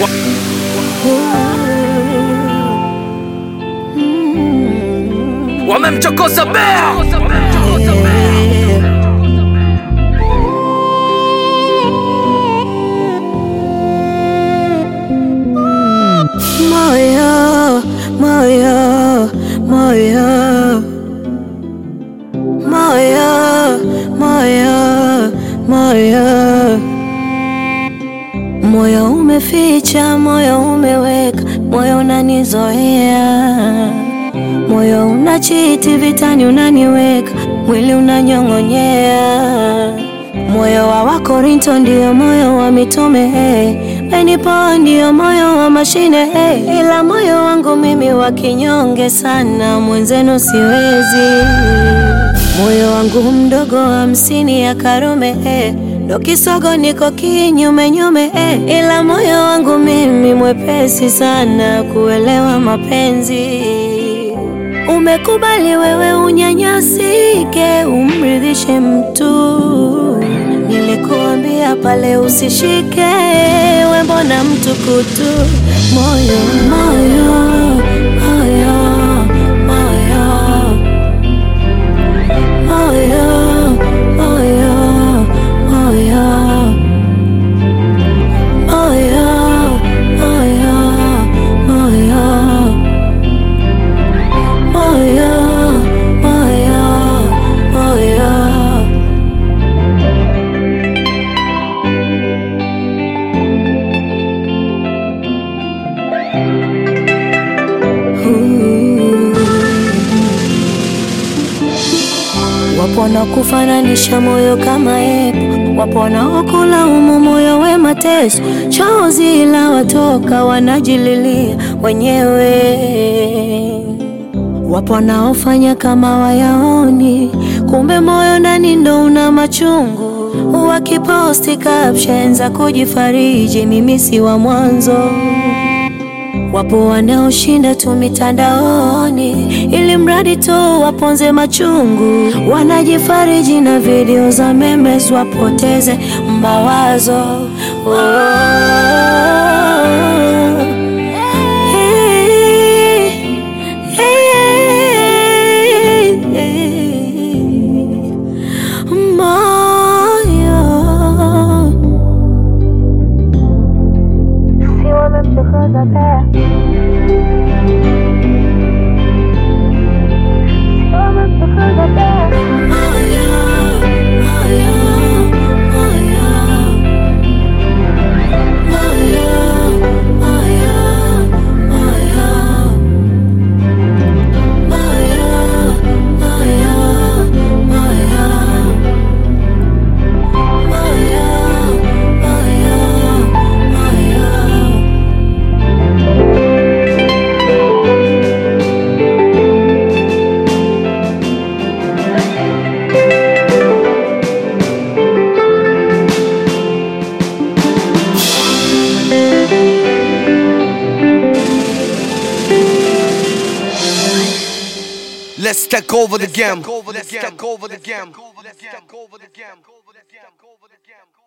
wamemchokoza bea Moyo, moyo, moyo, moyo, moyo, moyo, moyo umeficha, moyo umeweka, moyo unanizoea, moyo unachiti vitani, unaniweka mwili unanyong'onyea. Moyo wa Wakorinto ndio moyo wa mitume hey. Benipo ndio moyo wa mashine hey. Ila moyo wangu mimi wa kinyonge sana, mwenzenu siwezi. Moyo wangu mdogo hamsini ya Karume hey. Ndo kisogo niko kinyume nyume hey. Ila moyo wangu mimi mwepesi sana kuelewa mapenzi. Umekubali wewe unyanyasike, umridhishe mtu. Nilikuambia pale usishike, we mbona mtu kutu? Moyo, moyo, moyo, moyo, moyo, moyo, moyo, moyo, moyo, moyo. Moyo, moyo, moyo. Ooh. Wapo wanaokufananisha moyo kama epo, wapo wanaokulaumu moyo we mateso, chozi la watoka wanajililia wenyewe. Wapo wanaofanya kama wayaoni, kumbe moyo ndani ndo una machungu. Wakiposti caption za kujifariji, mimi si wa mwanzo. Wapo wanaoshinda tu mitandaoni ili mradi tu waponze machungu, wanajifariji na video za memes wapoteze mawazo. Oh. Hey, hey, hey. Moyo Let's take over the game. Let's take over the game. Let's take over the game.